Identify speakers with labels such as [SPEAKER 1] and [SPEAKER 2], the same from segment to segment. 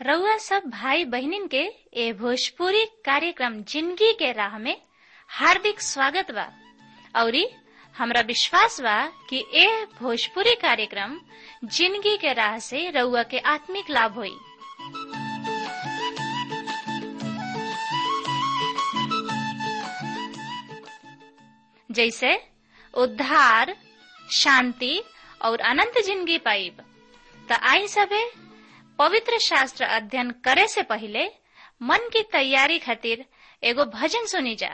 [SPEAKER 1] रउआ सब भाई बहिनीन के ए भोजपुरी कार्यक्रम जिंदगी के राह में हार्दिक स्वागत बा औरी हमरा विश्वास बा कि ए भोजपुरी कार्यक्रम जिंदगी के राह से रउआ के आत्मिक लाभ होई जैसे उद्धार शांति और अनंत जिंदगी पाइब त आई सबे पवित्र शास्त्र अध्ययन करे से पहले मन की तैयारी खातिर एगो भजन सुनी जा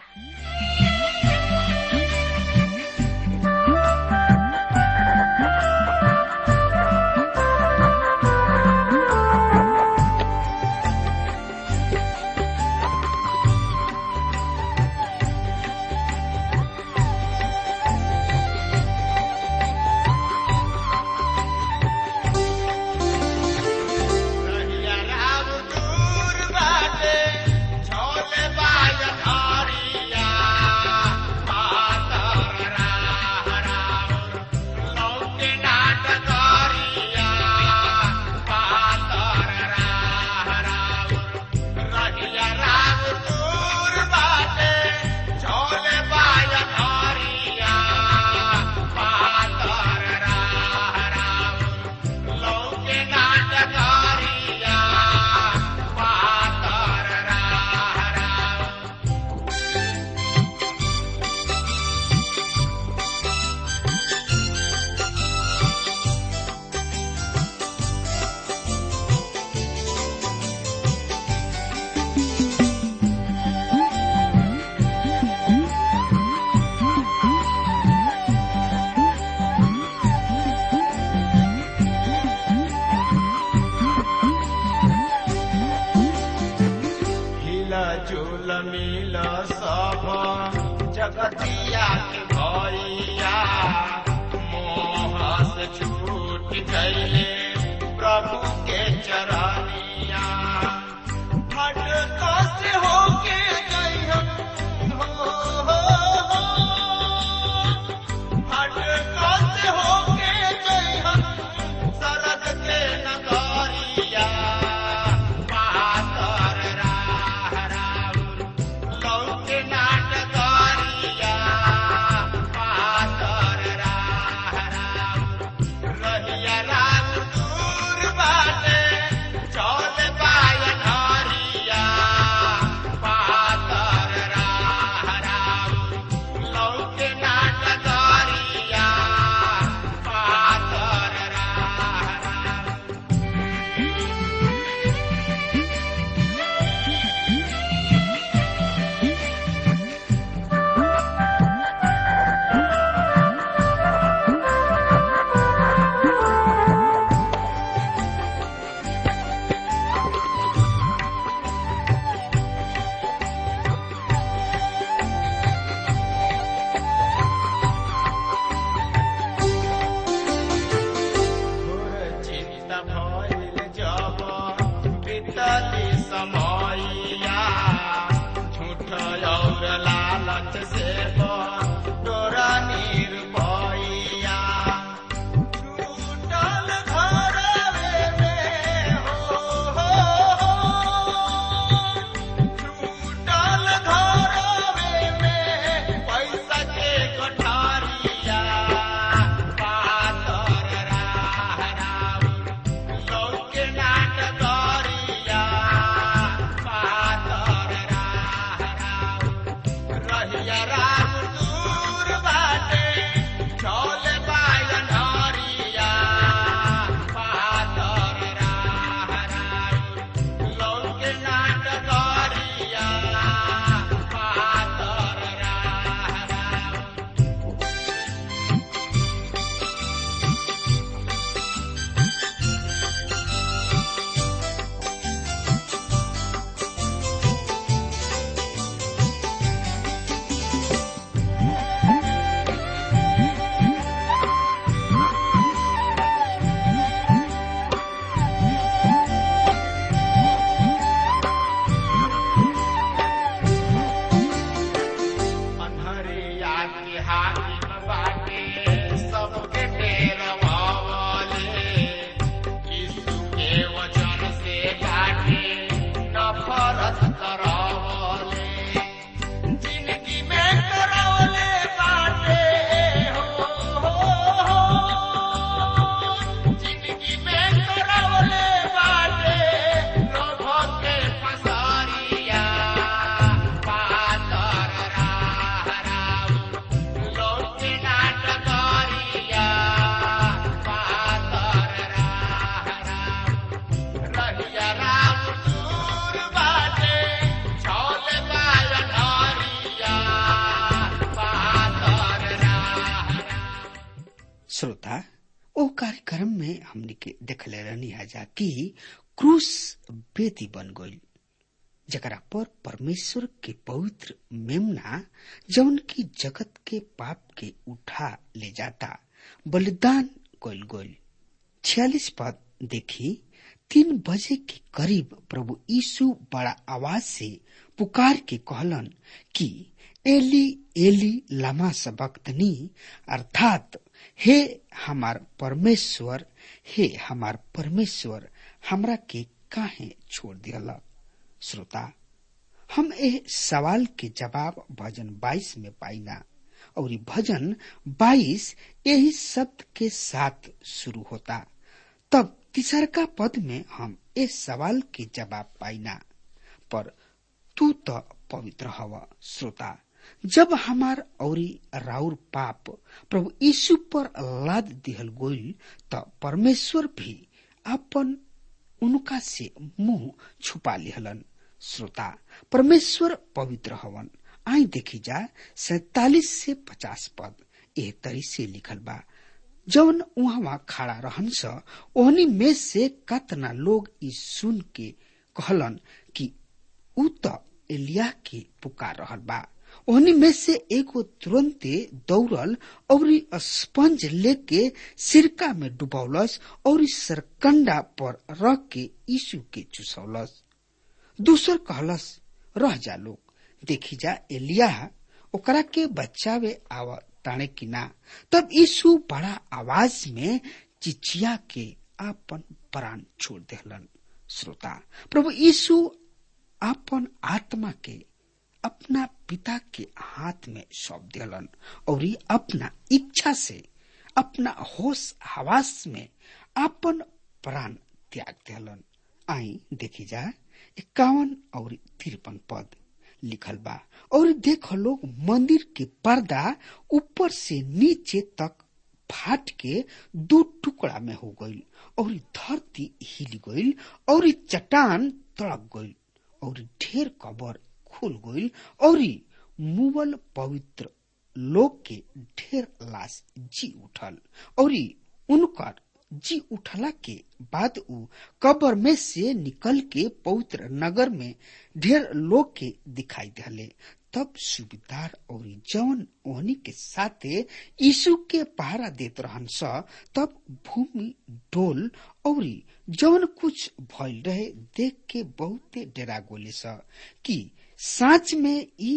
[SPEAKER 2] रहिया राम दूर बाटे, झोले बाज धारिया। पातर राह राउर, लौके नाट करिया। पातर राह राउर, रहिया राम दूर बाटे, झोले बाज धारिया। पातर राह राउर, लौके नाटकारिया पातर राह राउर हिला झूल मिल सब जगतिया के भैया मोह से छूट गईले प्रभु के चरनिया भटको से होके गई हो हो, हो। भटको से होके गई सरद के नगरिया पातर राह राउर लौके नाटकरिया पातर राह राउर रहिया राम दूर बाटे
[SPEAKER 3] कार्यक्रम में हमने के देखले रहनी जा कि क्रूस बेदी बन गई जकरा पर परमेश्वर के पवित्र मेमना जौन की जगत के पाप के उठा ले जाता बलिदान कल गई छियालीस पद देखी तीन बजे के करीब प्रभु यीशु बड़ा आवाज से पुकार के कहलन कि एली एली लामा सबक्तनी अर्थात हे हमार परमेश्वर हे हमार परमेश्वर हमरा के काहे छोड़ दिया श्रोता हम ए सवाल के जवाब भजन 22 में पाइना और ये भजन 22 यही शब्द के साथ शुरू होता तब तीसरका पद में हम इस सवाल के जवाब पाइना पर तू तो पवित्र हवा श्रोता जब हमार औरी राउर पाप प्रभु यीशु पर लाद दिहल गोइल त परमेश्वर भी अपन उनका से मुंह छुपा लिहलन श्रोता परमेश्वर पवित्र हवन आई देखी जा सैतालीस से पचास पद एह तरी से लिखल बा जौन उहवा खड़ा रहन स ओहनी में से कतना लोग ई सुन के कहलन कि ऊ त एलिया के पुकार रहल बा ओहनी में से एगो तुरंते दौड़ल और स्पंज लेके सिरका में डुबौलस और सरकंडा पर रख के यीशु के चुसौलस दूसर कहलस रह जा लोग देखी जा एलिया ओकरा के बचावे आव ताने की ना तब यीशु बड़ा आवाज में चिचिया के आपन प्राण छोड़ देहलन श्रोता प्रभु यीशु आपन आत्मा के अपना पिता के हाथ में सौंप दिलन और अपना इच्छा से अपना होश हवास में अपन प्राण त्याग दिलन आई देखी जा इक्यावन और तिरपन पद लिखल बा और देख लोग मंदिर के पर्दा ऊपर से नीचे तक फाट के दो टुकड़ा में हो गई और धरती हिल गई और चट्टान तड़क गई और ढेर कबर खुल गई और मुवल पवित्र लोग के ढेर लाश जी उठल और उनकर जी उठला के बाद उ कब्र में से निकल के पवित्र नगर में ढेर लोग के दिखाई दिले तब सुबेदार और जवन ओहनी के साथे यीशु के पहरा देत रहन स तब भूमि डोल और जवन कुछ भइल रहे देख के बहुते डरा गोले स कि साँच में ई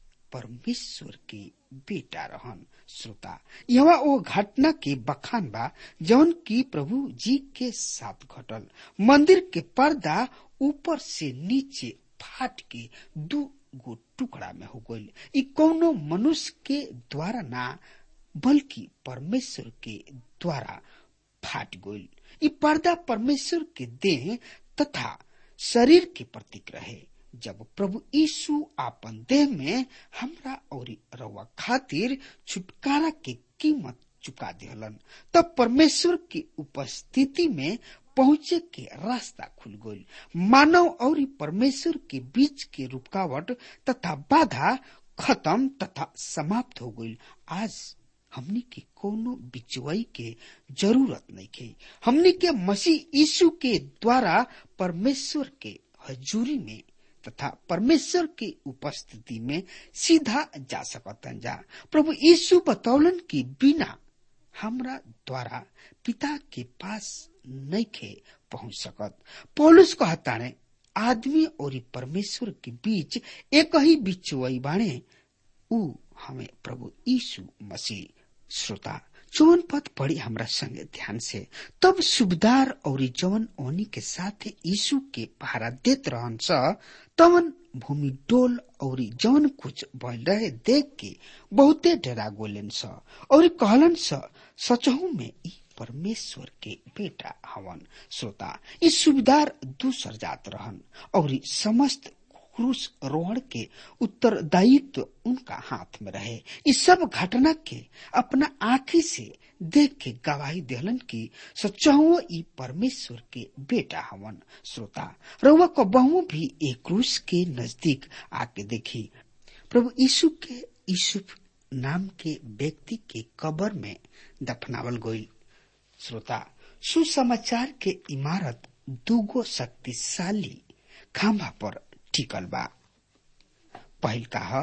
[SPEAKER 3] परमेश्वर के बेटा रहन श्रोता यह वो घटना के बखान बा जौन की प्रभु जी के साथ घटल मंदिर के पर्दा ऊपर से नीचे फाट के दू गो टुकड़ा में हो गई ई कौनो मनुष्य के द्वारा ना बल्कि परमेश्वर के द्वारा फाट गई ई पर्दा परमेश्वर के देह तथा शरीर के प्रतीक रहे जब प्रभु यीशु आपन देह में हमरा और रवा खातिर छुटकारा के कीमत चुका दिहलन तब परमेश्वर की उपस्थिति में पहुंचे के रास्ता खुल गई मानव और परमेश्वर के बीच के रुकावट तथा बाधा खत्म तथा समाप्त हो गई आज हमनी के कोनो बिचवई के जरूरत नहीं के हमनी के मसीह यीशु के द्वारा परमेश्वर के हजूरी में तथा परमेश्वर की उपस्थिति में सीधा जा सकतन जा प्रभु यीशु बतौलन की बिना हमरा द्वारा पिता के पास नहीं खे पहुंच सकत पौलुस कहता ने आदमी और परमेश्वर के बीच एक ही बिचुआई बाणे उ हमें प्रभु यीशु मसीह श्रोता चौवन पद पढ़ी हमरा संगे ध्यान से तब सुबदार और जवन ओनी के साथ यीशु के पहरा देत रहन स तवन भूमि डोल और जवन कुछ भइल रहे देख के बहुते डरा गोलेन स और कहलन स सचहु में ई परमेश्वर के बेटा हवन श्रोता ई सुबदार दूसर जात रहन और समस्त क्रूस रोहण के उत्तरदायित्व उनका हाथ में रहे इस सब घटना के अपना आंखी से देख के गवाही दिलन की सच्चाओ ई परमेश्वर के बेटा हवन श्रोता रउआ को बहु भी एक क्रूस के नजदीक आके देखी प्रभु यीशु के यूसुफ नाम के व्यक्ति के कबर में दफनावल गई श्रोता सुसमाचार के इमारत दूगो शक्तिशाली खंभा पर टिकल बा पहिल का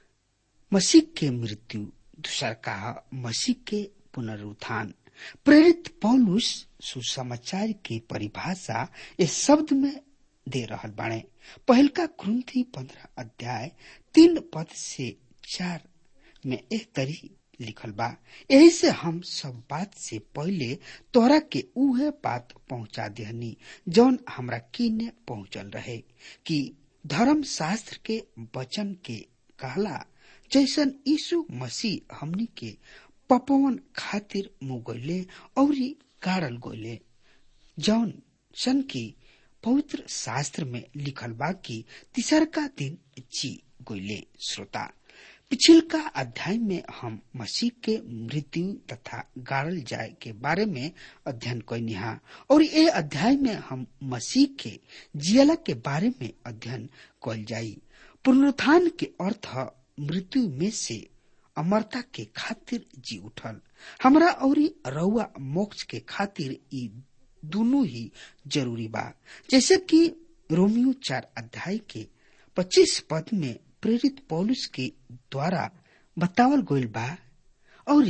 [SPEAKER 3] मसीह के मृत्यु दूसर का मसीह के पुनरुत्थान प्रेरित पौलुस सुसमाचार की परिभाषा इस शब्द में दे रहल बाणे पहिल का क्रंथी पंद्रह अध्याय तीन पद से चार में एक तरी लिखल बा यही से हम सब बात से पहले तोरा के उहे बात पहुंचा देहनी जौन हमरा किने पहुंचल रहे कि धर्म शास्त्र के वचन के कहला जैसन यीशु मसीह हमनी के पपवन खातिर मुगले और गाड़ल गोले जौन सन की पवित्र शास्त्र में लिखल बा कि तीसर का दिन जी गोले श्रोता पिछिलका अध्याय में हम मसीह के मृत्यु तथा गाड़ल जाए के बारे में अध्ययन कैनिहा और ये अध्याय में हम मसीह के जियला के बारे में अध्ययन कल जाई पुनरुत्थान के अर्थ मृत्यु में से अमरता के खातिर जी उठल हमरा और रउआ मोक्ष के खातिर ई दोनों ही जरूरी बा जैसे कि रोमियो चार अध्याय के पच्चीस पद में प्रेरित पौलुस के द्वारा बतावल गईल बा और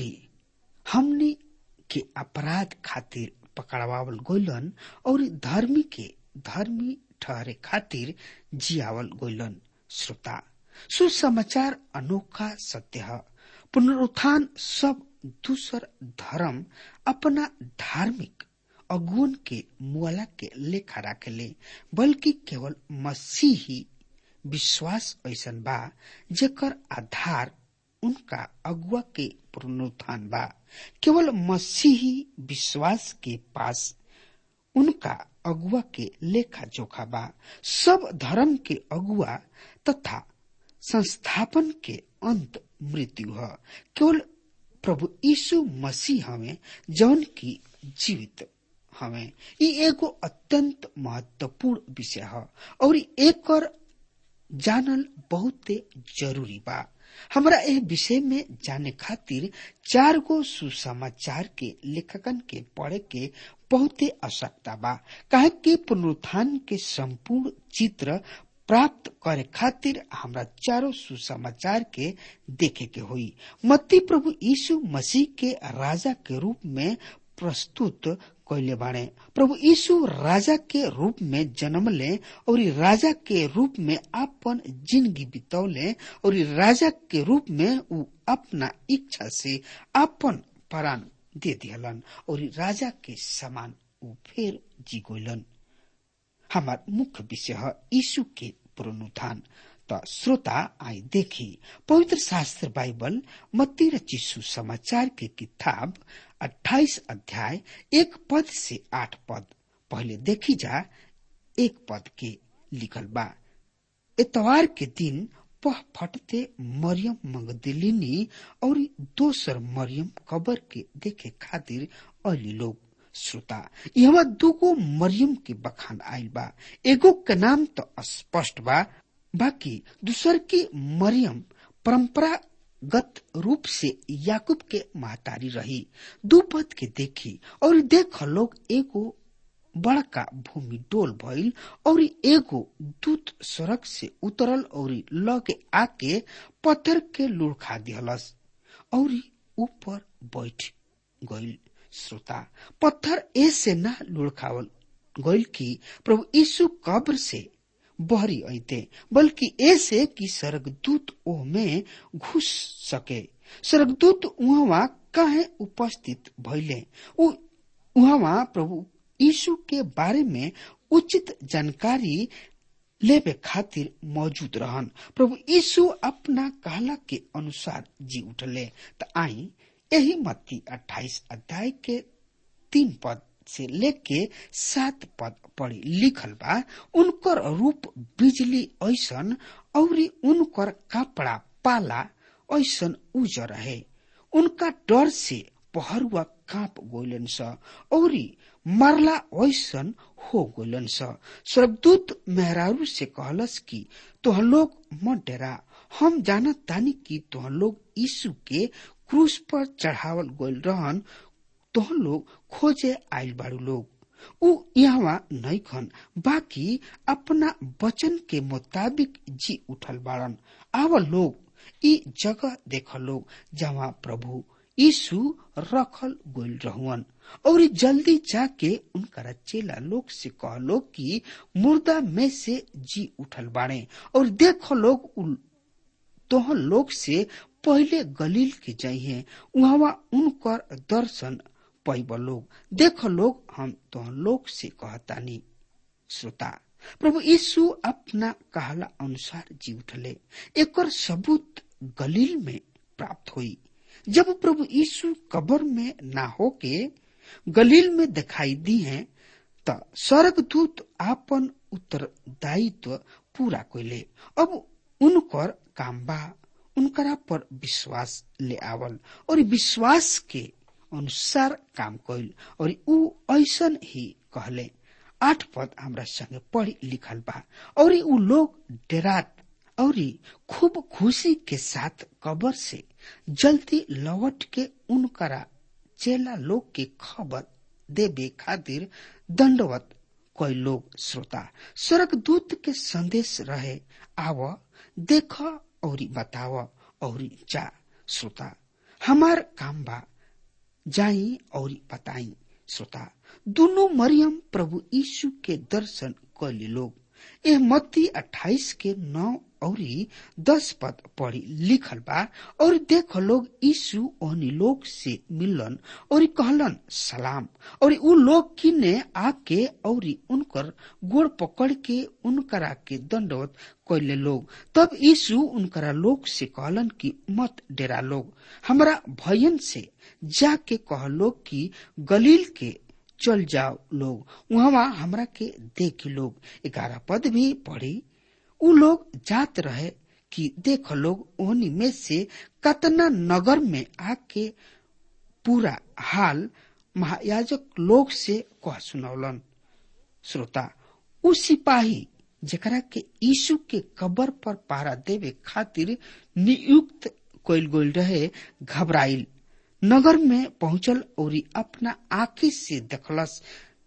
[SPEAKER 3] हमने के अपराध खातिर पकड़वावल गईलन और धर्मी के धर्मी ठहरे खातिर जियावल गईलन श्रोता सुसमाचार अनोखा सत्य है पुनरुत्थान सब दूसर धर्म अपना धार्मिक अगुन के मुआला के लेखा राखेले बल्कि केवल मसीही विश्वास ऐसन बा जेकर आधार उनका अगुआ के पुनरुत्थान बा केवल मसीही विश्वास के पास उनका अगुआ के लेखा जोखा बा सब धर्म के अगुआ तथा संस्थापन के अंत मृत्यु है केवल प्रभु यीशु मसीह हमें जौन की जीवित हमें ये एगो अत्यंत महत्वपूर्ण विषय है और एक जानल बहुते जरूरी बा हमरा एह विषय में जाने खातिर चार गो सुसमाचार के लेखकन के पढ़े के बहुते आवश्यकता बा काहे कि पुनरुत्थान के संपूर्ण चित्र प्राप्त करे खातिर हमरा चारों सुसमाचार के देखे के हुई मत्ती प्रभु यीशु मसीह के राजा के रूप में प्रस्तुत कैले बाणे प्रभु यीशु राजा के रूप में जन्म ले और राजा के रूप में अपन जिंदगी बितौले और राजा के रूप में उ अपना इच्छा से अपन प्राण दे दियलन और राजा के समान उ फिर जी गोलन हमार मुख्य विषय है यीशु के पुनरुत्थान त श्रोता आई देखी पवित्र शास्त्र बाइबल मत्ती रचिसु समाचार के किताब 28 अध्याय एक पद से आठ पद पहले देखी जा एक पद के लिखल बा इतवार के दिन पह फटते मरियम मगदलिनी और दोसर मरियम कबर के देखे खातिर अली लोग श्रोता यहाँ दूगो मरियम के बखान आयल बा एगो के नाम तो स्पष्ट बा बाकी दूसर की मरियम परंपरागत रूप से याकूब के महतारी रही दू पद के देखी और देख लोग एगो बड़का भूमि डोल भइल और एगो दूत सड़क से उतरल और लगे आके पत्थर के लुढ़खा दिहलस और ऊपर बैठ गइल श्रोता पत्थर ऐसे न लुढ़खावल गइल कि प्रभु यीशु कब्र से बहरी ऐते बल्कि ऐसे कि स्वर्गदूत ओह में घुस सके स्वर्गदूत उहवा काहे उपस्थित भइले उहवा प्रभु यीशु के बारे में उचित जानकारी लेबे खातिर मौजूद रहन प्रभु यीशु अपना कहला के अनुसार जी उठले त आई यही मत्ती 28 अध्याय के तीन पद से लेके सात पद पढ़ी लिखल बा उनकर रूप बिजली ऐसन और उनकर कपड़ा पाला ऐसन उजर रहे उनका डर से पहरुआ कांप गोलन स और मरला ऐसन हो गोलन स स्वर्गदूत मेहरारू से कहलस कि तोह लोग मत डरा हम जानत तानी कि तोह लोग यीशु के क्रूस पर चढ़ावल गोल रहन तोहन लोग खोजे आयल बाड़ू लोग उ यहाँ नैखन बाकी अपना वचन के मुताबिक जी उठल बाड़न आव लोग ई जगह देख लोग जहाँ प्रभु यीशु रखल गोल रहुअन और जल्दी जाके उनका चेला लोग से कह लोग कि मुर्दा में से जी उठल बाड़े और देख लोग उ तोहन लोग से पहले गलील के जाइए वहां उनकर दर्शन पैब लोग देख लोग हम तोहन लोग से कहतानी श्रोता प्रभु यीशु अपना कहला अनुसार जी उठले एकर सबूत गलील में प्राप्त हुई जब प्रभु यीशु कब्र में ना होके गलील में दिखाई दी हैं त स्वर्गदूत आपन उत्तरदायित्व पूरा कैले अब उनकर काम बा उनकरा पर विश्वास ले आवल और विश्वास के अनुसार काम कैल और ऊ ऐसन ही कहले आठ पद हमरा संगे पढ़ी लिखल बा और ऊ लोग डेरात और खूब खुशी के साथ कबर से जल्दी लौट के उनकरा चेला लोग के खबर देवे खातिर दंडवत कोई लोग श्रोता स्वर्गदूत के संदेश रहे आव देख और बताव और जा श्रोता हमार काम बा जाई और बताई श्रोता दोनों मरियम प्रभु यीशु के दर्शन कैली लोग एह मत्ती अट्ठाईस के नौ और दस पद पढ़ी लिखल बा और देख लोग यीशु ओहनी लोग से मिलन और कहलन सलाम और उ लोग किने आके और उनकर गोड़ पकड़ के उनकरा के दंडवत कैले लोग तब यीशु उनकरा लोग से कहलन कि मत डेरा लोग हमरा भयन से जाके कह लोग कि गलील के चल जाओ लोग वहां हमरा के देख लोग ग्यारह पद भी पढ़ी उ लोग जात रहे कि देख लोग ओहनी में से कतना नगर में आके पूरा हाल महायाजक लोग से कह सुनौलन श्रोता उ सिपाही जेकरा के यीशु के कबर पर पहरा देवे खातिर नियुक्त कैल गोल रहे घबराइल नगर में पहुंचल और अपना आंखी से देखलस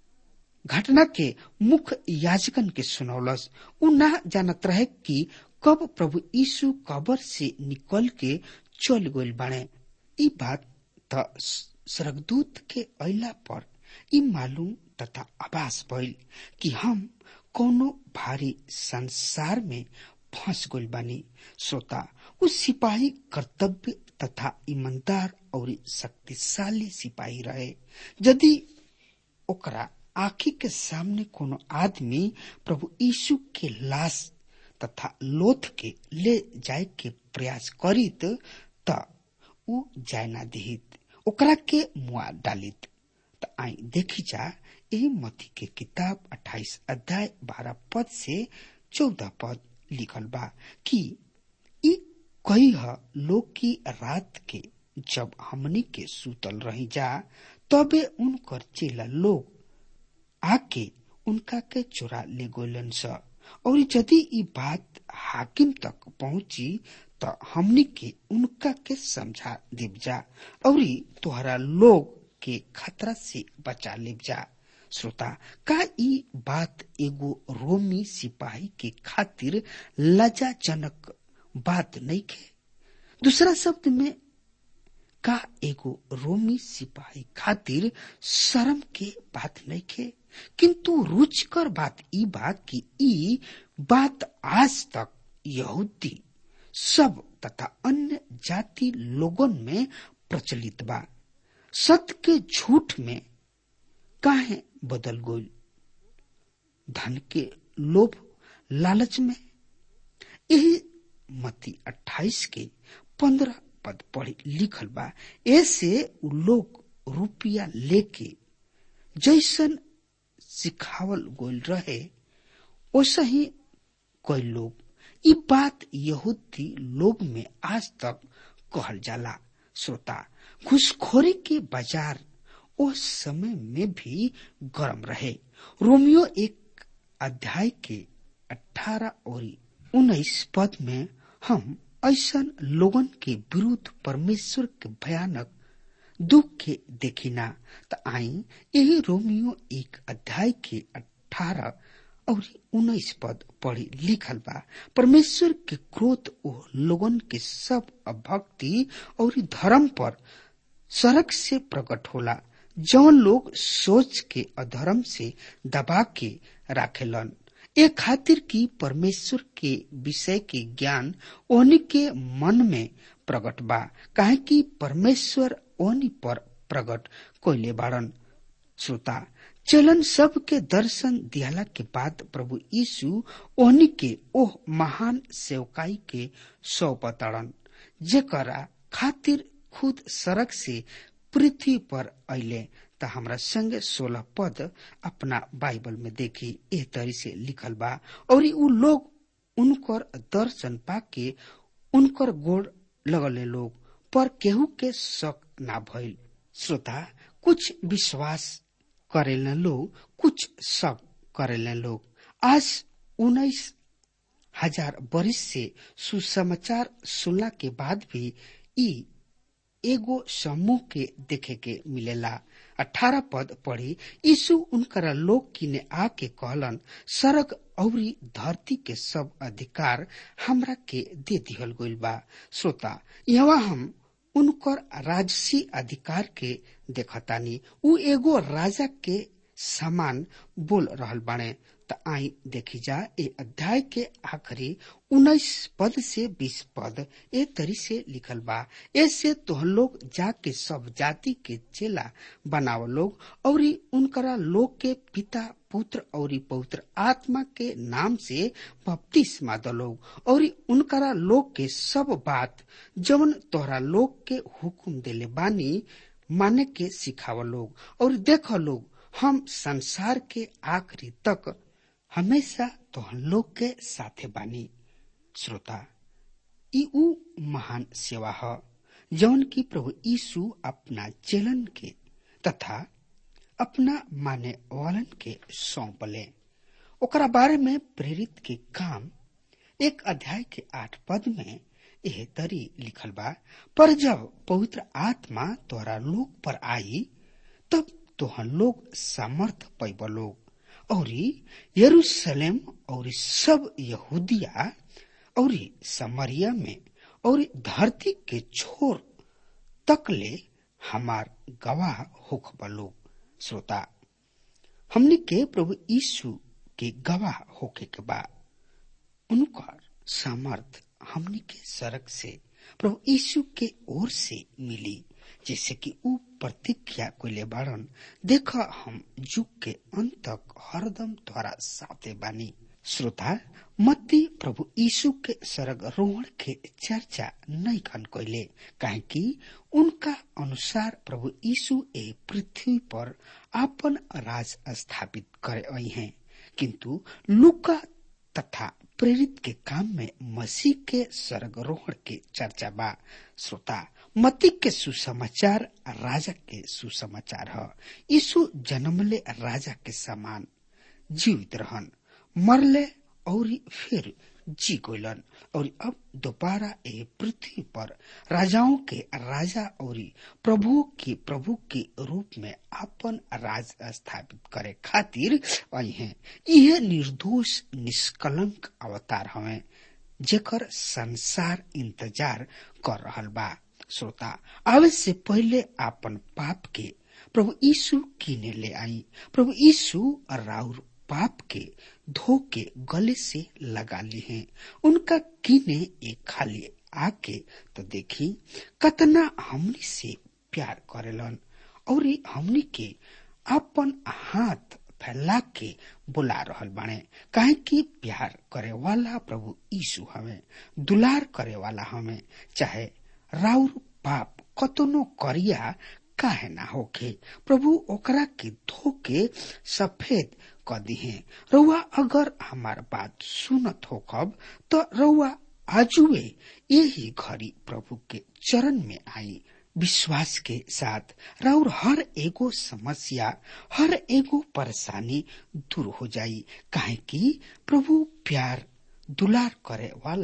[SPEAKER 3] घटना के मुख्य याजकन के सुनौलस उ ना जानत रहे कि कब प्रभु यीशु कबर से निकल के चल गइल बाणे ई बात त स्वर्गदूत के अइला पर ई मालूम तथा आभास भइल कि हम कोनो भारी संसार में फंस गइल बानी श्रोता उस सिपाही कर्तव्य तथा ईमानदार और शक्तिशाली सिपाही रहे यदि ओकरा आखी के सामने कोनो आदमी प्रभु यीशु के लाश तथा लोथ के ले जाए के प्रयास करित त उ जाय ना दिहित ओकरा के मुआ डालित त आई देखी जा एही मती के किताब 28 अध्याय 12 पद से 14 पद लिखल बा कि ई कही ह लोग की रात के जब हमनी के सूतल रही जा तबे उनकर चेला लोग आके उनका के चुरा ले गोलन स और यदि ई बात हाकिम तक पहुंची त हमनी के उनका के समझा देव जा और तोहरा लोग के खतरा से बचा लेव जा श्रोता का ई बात एगो रोमी सिपाही के खातिर लजाजनक बात नहीं के दूसरा शब्द में का एगो रोमी सिपाही खातिर शर्म के बात नहीं के किंतु रुचकर बात ई बात की ई बात आज तक यहूदी सब तथा अन्य जाति लोगन में प्रचलित बा सत्य के झूठ में काहे बदल गोल धन के लोभ लालच में यही मती 28 के पंद्रह पद पढ़ी लिखल बा ऐसे उ लोग रुपया लेके जैसन सिखावल गोल रहे वैसा ही कोई लोग ई बात यहूदी लोग में आज तक कहल जाला श्रोता घुसखोरी के बाजार उस समय में भी गर्म रहे रोमियो एक अध्याय के अठारह और उन्नीस पद में हम ऐसा लोगन के विरुद्ध परमेश्वर के भयानक दुख के देखिना त आई यही रोमियो एक अध्याय के अठारह और उन्नीस पद पढ़ी लिखल बा परमेश्वर के क्रोध ओ लोगन के सब अभक्ति और धर्म पर सड़क से प्रकट होला जौन लोग सोच के अधर्म से दबा के राखेलन ए खातिर की परमेश्वर के विषय के ज्ञान ओनी के मन में प्रकट बा काहे कि परमेश्वर ओनी पर प्रकट कोइले बाड़न श्रोता चलन सब के दर्शन दियाला के बाद प्रभु यीशु ओनी के ओह महान सेवकाई के सौपतड़न जेकरा खातिर खुद सड़क से पृथ्वी पर अले त हमरा संगे सोलह पद अपना बाइबल में देखी एह तरी से लिखल बा और उ लोग उनकर दर्शन पाके उनकर गोड़ लगले लोग पर केहू के शक ना भइल श्रोता कुछ विश्वास करेलन लोग कुछ शक करेलन लोग आज उन्नीस हजार बरिस से सुसमाचार सुनला के बाद भी ई एगो समूह के देखे के मिलेला अठारह पद पढ़ी यीशु उनकरा लोग किने आके कहलन सरग औरी धरती के सब अधिकार हमरा के दे दिहल गइल बा श्रोता यहाँ हम उनकर राजसी अधिकार के देखतानी उ एगो राजा के समान बोल रहल बाणे त आई देखी जा ए अध्याय के आखिरी उन्नीस पद से बीस पद ए तरी से लिखल बा ऐसे तोहन लोग जाके सब जाति के चेला बनाव लोग और उनकरा लोग के पिता पुत्र और पवित्र आत्मा के नाम से बपतिस्मा द लोग और उनकरा लोग के सब बात जवन तोहरा लोग के हुकुम देले बानी माने के सिखाव लोग और देख लोग हम संसार के आखिरी तक हमेशा तोहन लोग के साथे बानी श्रोता ई उ महान सेवा ह जौन की प्रभु यीशु अपना चेलन के तथा अपना माने वालन के सौंपले ओकरा बारे में प्रेरित के काम एक अध्याय के आठ पद में यह तरी लिखल बा पर जब पवित्र आत्मा तोरा लोग पर आई तब तोहन लोग सामर्थ पैब लोग और यरूशलेम और सब यहूदिया और समरिया में और धरती के छोर तक ले हमार गवाह होख लोग श्रोता हमने के प्रभु यीशु के गवाह होके के बाद उनकर सामर्थ हमने के सड़क से प्रभु यीशु के ओर से मिली जैसे कि ऊ प्रतिज्ञा को ले बाड़न देख हम युग के अंत तक हरदम द्वारा साथे बानी श्रोता मत्ती प्रभु यीशु के सरग रोहण के चर्चा नहीं खन कोइले काहे कि उनका अनुसार प्रभु यीशु ए पृथ्वी पर अपन राज स्थापित करे आई हैं किंतु लुका तथा प्रेरित के काम में मसीह के स्वर्गरोहण के चर्चा बा श्रोता मती के सुसमाचार राजा के सुसमाचार है यीशु जन्मले राजा के समान जीवित रहन मरले और फिर जी गोलन और अब दोबारा ए पृथ्वी पर राजाओं के राजा और प्रभु के प्रभु के रूप में अपन राज स्थापित करे खातिर आई हैं यह निर्दोष निष्कलंक अवतार हवे जेकर संसार इंतजार कर रहल बा श्रोता आवे से पहले अपन पाप के प्रभु यीशु कीने ले आई प्रभु यीशु राउर पाप के धो के गले से लगा ली हैं उनका कीने एक खाली आके तो देखी कतना हमनी से प्यार करेलन और हमनी के अपन हाथ फैला के बुला रहल बाणे काहे कि प्यार करे वाला प्रभु यीशु हमें दुलार करे वाला हमें चाहे राउर पाप कतनो करिया काहे ना होखे प्रभु ओकरा के धोके सफेद क दिहे रउआ अगर हमार बात सुनत हो कब तो रउआ आजुए यही घड़ी प्रभु के चरण में आई विश्वास के साथ राउर हर एगो समस्या हर एगो परेशानी दूर हो जाई काहे कि प्रभु प्यार दुलार करे वाला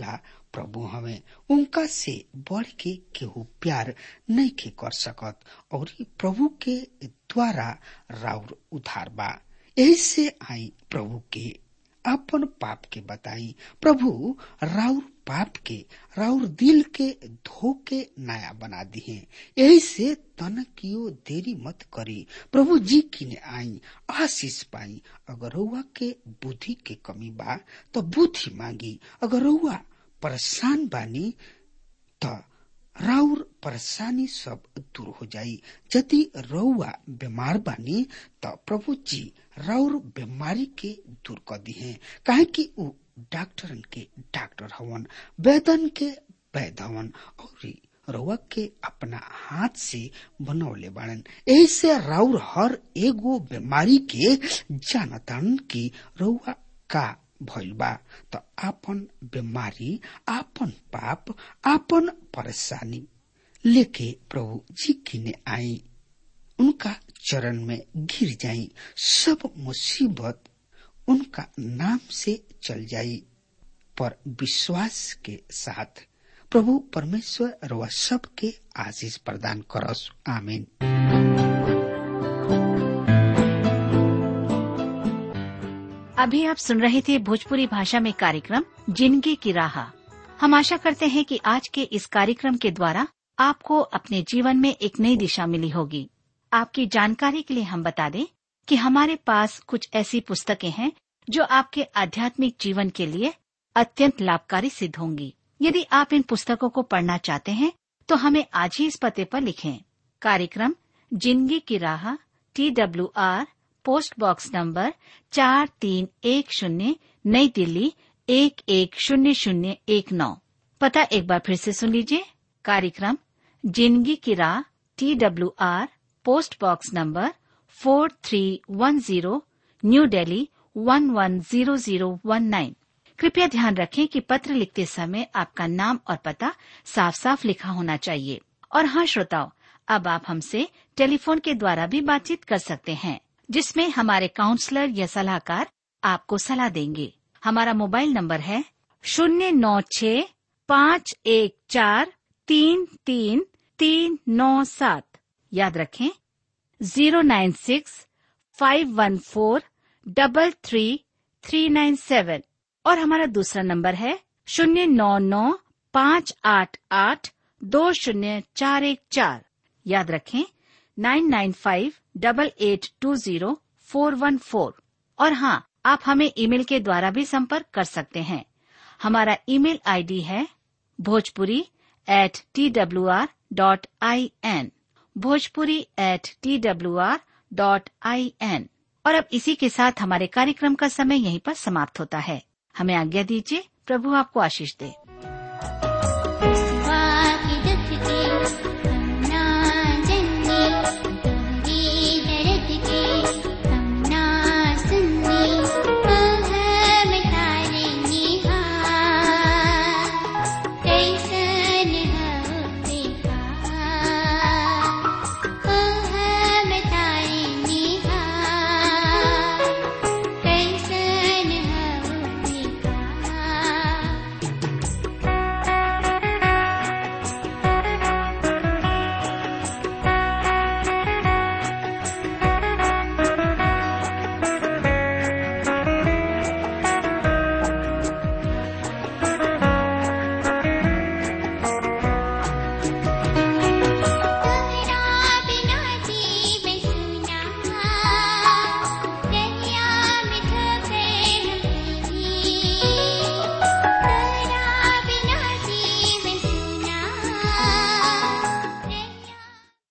[SPEAKER 3] प्रभु हमें उनका से बढ़ के केहू प्यार नहीं के कर सकत और ई प्रभु के द्वारा राउर उधार बा यही से आई प्रभु के अपन पाप के बताई प्रभु राउर पाप के राउर दिल के धो के नया बना दिए यही से तन कियो देरी मत करी प्रभु जी किने आई आशीष पाई अगर रउआ के बुद्धि के कमी बा तो बुद्धि मांगी अगर रउआ परेशान बानी त राउर परेशानी सब दूर हो जाई यदि रउआ बीमार बानी त प्रभु जी राउर बीमारी के दूर कर दिहे काहे कि उ डॉक्टरन के डॉक्टर हवन वैदन के वैद हवन और रउआ के अपना हाथ से बनौले बाड़न ऐसे राउर हर एगो बीमारी के जानतन की रउआ का भइल बा त आपन बीमारी आपन पाप आपन परेशानी लेके प्रभु जी किने आई उनका चरण में गिर जाई सब मुसीबत उनका नाम से चल जाई पर विश्वास के साथ प्रभु परमेश्वर रवा सबके आशीष प्रदान करस आमीन
[SPEAKER 4] अभी आप सुन रहे थे भोजपुरी भाषा में कार्यक्रम जिंदगी की राह हम आशा करते हैं कि आज के इस कार्यक्रम के द्वारा आपको अपने जीवन में एक नई दिशा मिली होगी आपकी जानकारी के लिए हम बता दें कि हमारे पास कुछ ऐसी पुस्तकें हैं जो आपके आध्यात्मिक जीवन के लिए अत्यंत लाभकारी सिद्ध होंगी यदि आप इन पुस्तकों को पढ़ना चाहते हैं तो हमें आज ही इस पते पर लिखें कार्यक्रम जिंदगी की राह T W R post box number चार तीन एक शून्य नई दिल्ली एक एक शून्य शून्य एक नौ पता एक बार फिर से सुन लीजिए कार्यक्रम जिंदगी की राह T W R post box number four three one zero New Delhi one one zero zero one nine कृपया ध्यान रखें कि पत्र लिखते समय आपका नाम और पता साफ साफ लिखा होना चाहिए और हाँ श्रोताओं अब आप हमसे टेलीफोन के द्वारा भी बातचीत कर सकते हैं जिसमें हमारे काउंसलर या सलाहकार आपको सलाह देंगे हमारा मोबाइल नंबर है शून्य नौ छ पाँच एक चार तीन तीन तीन नौ सात याद रखें zero nine six five one four double three three nine seven और हमारा दूसरा नंबर है शून्य नौ नौ पाँच आठ आठ दो शून्य चार एक चार याद रखें nine nine five double eight two zero four one four और हाँ आप हमें ईमेल के द्वारा भी संपर्क कर सकते हैं हमारा ईमेल आईडी है Bhojpuri at T W R dot I N Bhojpuri at T W R dot I N और अब इसी के साथ हमारे कार्यक्रम का समय यहीं पर समाप्त होता है हमें आज्ञा दीजिए प्रभु आपको आशीष दे